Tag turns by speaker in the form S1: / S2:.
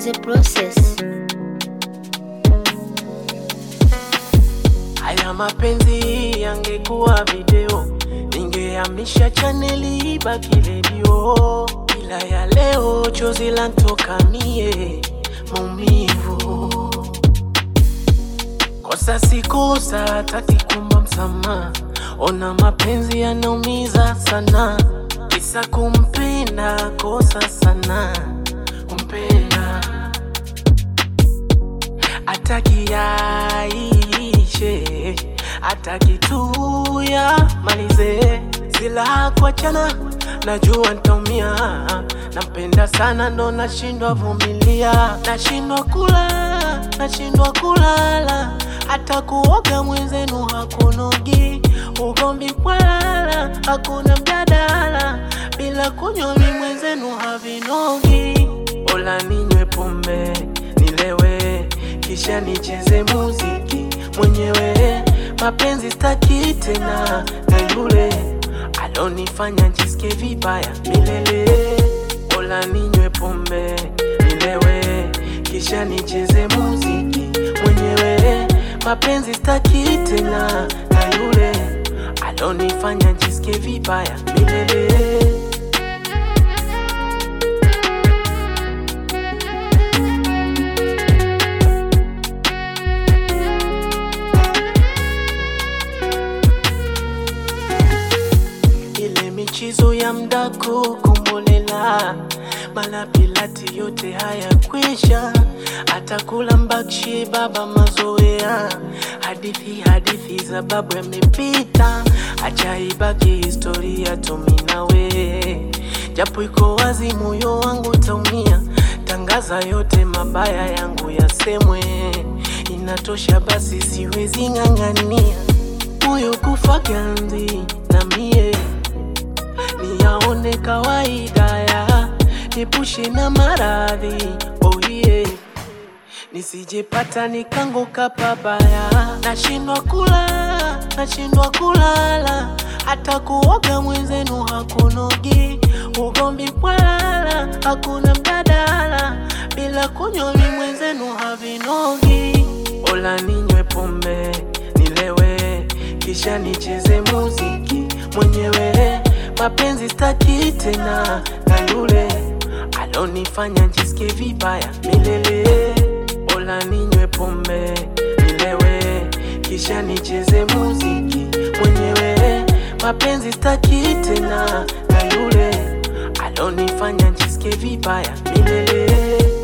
S1: the process.
S2: Haya mapenzi yangekuwa video, ningehamisha chaneli ibaki redio. Ila ya leo chozi lantoka mie, maumivu. Kosa si kosa, taki kuomba msamaha. Ona mapenzi yanaumiza sana, kisa kumpenda, kosa sana kumpenda ataki yaishe, ataki tu ya malize, zila kuachana, najua ntaumia, nampenda sana ndo nashindwa vumilia, nashindwa kula, nashindwa kulala, hata kuoga mwenzenu hakunogi, ugomvi kwalala, hakuna mjadala, bila kunywa mi mwenzenu havinogi, ola ninywe pombe nilewe kisha nicheze muziki mwenyewe. Mapenzi staki tena na yule alonifanya jisikie vibaya milele. Ola ninywe pombe nilewe, kisha nicheze muziki mwenyewe. Mapenzi staki tena na yule alonifanya jisikie vibaya milele. ile michizo ya mdako kumbolela mala pilati yote haya kwisha atakula mbakshi baba mazoea hadithi hadithi za babu yamepita acha ibaki historia tuminawe japo iko wazi moyo wangu utaumia tangaza yote mabaya yangu yasemwe inatosha basi siwezi ng'ang'ania moyo kufa ganzi na mie niyaone kawaida ya nipushe na maradhi oh yeah. nisijepata nikanguka pabaya nashindwa kula nashindwa kulala hata kuoga mwenzenu hakunogi ugomvi kwalala hakuna mjadala bila kunywa mi mwenzenu havinogi ola ninywe pombe nilewe kisha nicheze muziki mwenyewe mapenzi staki tena na yule alonifanya jisikie vibaya milele ola ninywe pombe nilewe kisha nicheze muziki mwenyewe mapenzi staki tena na yule alonifanya jisikie vibaya milele